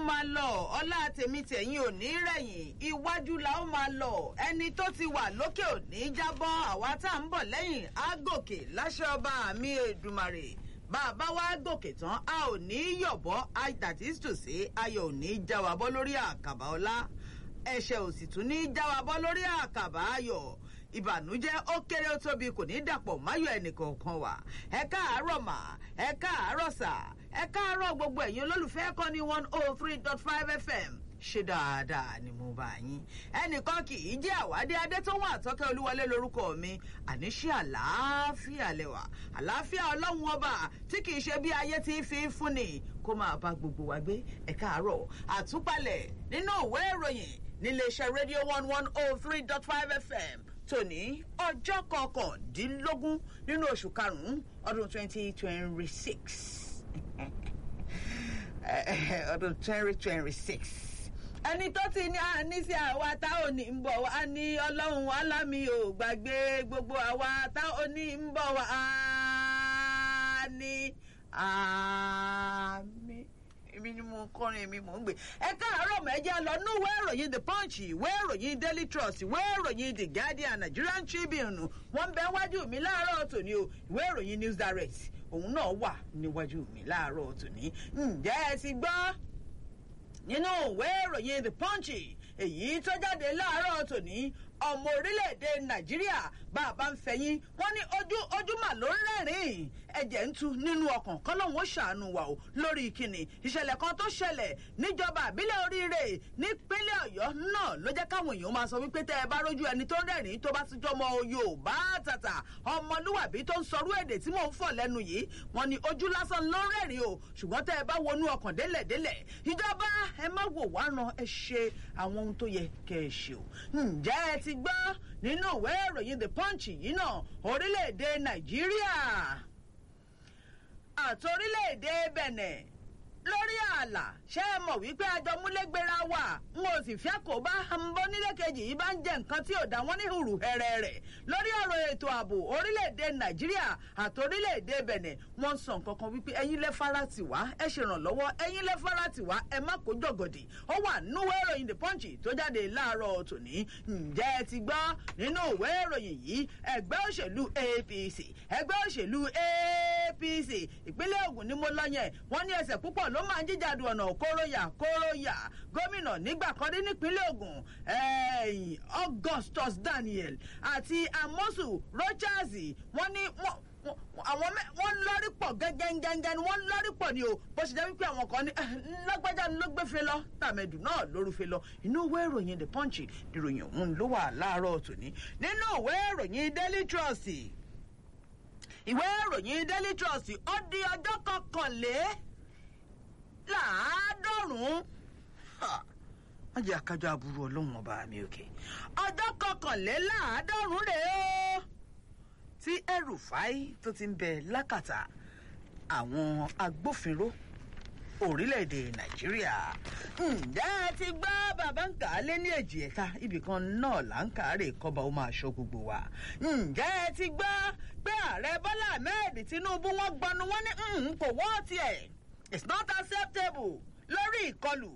máa lọ ọlá tèmi tẹ̀yìn ò ní rẹ̀yìn iwájú la ó máa lọ ẹni tó ti wà lókè ò ní jábọ́ àwa tá à ń bọ̀ lẹ́yìn á gòkè láṣẹ ọba mi èdùmàrè bá a bá wá gòkè tán a ò ní yọ̀bọ́ that is to say ayọ̀ ò ní já wa bọ́ lórí àkàbà ọlá ẹ̀ṣẹ̀ ò sì tún ní já wa bọ́ lórí àkàbà ayọ̀ ìbànújẹ́ ó kéré ó tóbi kò ní dàpọ̀ máyọ̀ ẹnìkọ̀ọ̀kan wà ẹ káàárọ̀ mà ẹ káàárọ̀ sà ẹ káàárọ̀ gbogbo ẹ̀yin olólùfẹ́ kọ́ ní one oh three dot five fm ṣe dáadáa ni mo bá yín ẹnìkan kì í jẹ́ àwádé adétọ́wọ́n àtọ́kẹ́ olúwọlé lórúkọ mi àníṣe àlàáfíà lẹ́wà àlàáfíà ọlọ́run ọba tí kì í ṣe bí ayé ti fi ń fúnni kó máa bá gbogbo wa gbé ẹ káàárọ̀ àtúpalẹ̀ nínú ìwé ìròyìn níléeṣẹ́ rédíò one one oh three dot five fm tòní ọjọ́ kọkàndínlógún nínú oṣù karùn-ún ọdún twenty twenty six ọdún twenty twenty six ẹni tó ti ní àní sí àwa tá ò ní ń bọ̀ wá ní ọlọ́run alámi ò gbàgbé gbogbo àwa tá ò ní ń bọ̀ wá á ní àmì èmi ni mo kọrin èmi mò ń gbé ẹ káàárọ̀ mẹ́jẹ lọ ní ìwé ìròyìn the punch ìwé ìròyìn daily trust ìwé ìròyìn the guardian nigerian tribune wọ́n bẹ wájú mi láàárọ̀ tòní o ìwé ìròyìn news direct òun náà wà níwájú mi láàárọ̀ tòní ǹjẹ́ ẹ ti gbọ́ nínú ìwé ìròyìn the punch èyí tó jáde láàárọ̀ tòní ọmọ orílẹ̀-èdè nàìjíríà bá a bá ń fẹ̀yìn wọ́n ní ojú ojúmọ̀ ló ń rẹ́rìn-ín ẹ̀jẹ̀ ń tu nínú ọkàn kọ́lọ́hún ó ṣàánú wa o lórí ìkíni ìṣẹ̀lẹ̀ kan tó ṣẹlẹ̀ níjọba àbílẹ̀ oríire nípínlẹ̀ ọ̀yọ́ náà ló jẹ́ káwọn èèyàn máa sọ wípé tẹ́ ẹ bá rójú ẹni tó rẹ́rìn-ín tó bá ti jọmọ yorùbá tàtà ọmọlúwàbí tó ń sọrú èdè tí mò ń fọ̀ lẹ́nu yìí wọ́n ní ojú lásán ló ń rẹ́rìn o ṣùgbọ́n tẹ́ ẹ bá wọnú ọkàn délẹ̀délẹ̀ ìjọba ẹ má wò wá ran ẹ ṣe àwọn ohun tó yẹ kẹ́ ẹ ṣe o ǹjẹ́ ẹ ti gbọ́ nínú ìwé ìròyìn the punch yìí náà orílẹ̀-èdè nàìjíríà àti orílẹ̀-èdè bẹ̀nẹ̀ lórí ààlà ṣé ẹ mọ̀ wípé àjọmúlégbéra wà n ò sì fẹ́ kó bá bọ́ nílé kejì yìí bá ń jẹ nǹkan tí ò dá wọn ní hùrù hẹrẹ rẹ̀ lórí ọ̀rọ̀ ètò ààbò orílẹ̀-èdè nàìjíríà àti orílẹ̀-èdè bẹ̀nẹ̀ wọ́n ń sọ nǹkan kan wípé ẹ̀yin lẹ́ fara tì wá ẹ ṣèrànlọ́wọ́ ẹ̀yin lẹ́ fara tì wá ẹ má kó jọ̀gọ̀dì ó wà nínú ìwé ìròyìn the punch tó jáde láàárọ̀ tòní ǹjẹ́ ẹ ti gbọ́ nínú ìwé ìròyìn yìí ẹgbẹ́ òṣèlú apc ẹgbẹ́ òṣèlú apc ìpínlẹ̀ ogun ni mo lọ yẹn wọ́n ní ẹsẹ̀ púpọ̀ ló máa ń jíjàdù ọ̀nà kóróyà kóróyà gómìnà nígbà kan dé nípínlẹ̀ ogun augustus daniel àti amosu rochas wọ́n ní àwọn wọ́n lọ́rí pọ̀ gẹ́gẹ́gẹ́gẹ́ ni wọ́n lọ́rí pọ̀ ni o bó ṣe jẹ́ wípé àwọn kan ní lágbájá ló gbé fe lọ tàmẹ̀dù náà lóru fe lọ inú ìwé ìròyìn the punch ìròyìn òun ló wà láàárọ̀ tòní nínú ìwé ìròyìn daily trust ìwé ìròyìn daily trust ó di ọjọ́ kọkànlé láàádọ́rùn-ún wọ́n jẹ́ akájọ aburú ọlọ́run ọba mi òkè ọjọ́ kọkànléláàádọ́rùn-ún rèé o tí ẹrùfáì tó ti ń bẹ lákàtà àwọn agbófinró orílẹ̀-èdè nàìjíríà ǹjẹ́ ẹ ti gbọ́ bàbá ń kà á lé ní èjì ẹ̀ta ibìkan náà là ń kà á rè kọ́ba ó máa ṣọ́ gbogbo wa ǹjẹ́ ẹ ti gbọ́ pé ààrẹ bọ́lá ahmed tinubu wọ́n gbọnu wọ́n ní kò wọ́ tiẹ̀ it's not acceptable lórí ìkọlù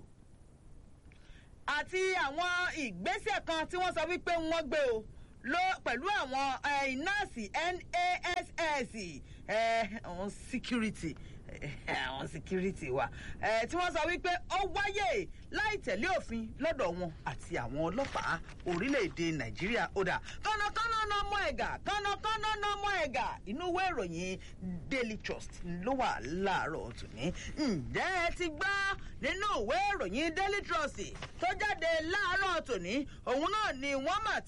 àti àwọn ìgbésẹ̀ kan tí wọ́n sọ wípé wọ́n gbé o ló pẹ̀lú àwọn nọ́ọ̀sì nass àwọn security àwọn security wa tí wọ́n sọ wípé ó wáyé láì tẹ̀lé òfin lọ́dọ̀ wọn àti àwọn ọlọ́pàá orílẹ̀-èdè nàìjíríà ọ̀dà kọ́nàkọ́nà náà mọ́ ẹ̀gà kọ́nàkọ́nà náà mọ́ ẹ̀gà inú ìwé ìròyìn daily trust ló wà láàárọ̀ tòní ǹjẹ́ ẹ ti gbọ́ nínú ìwé ìròyìn daily trust tó jáde láàárọ̀ tòní òun náà ni wọ́n mà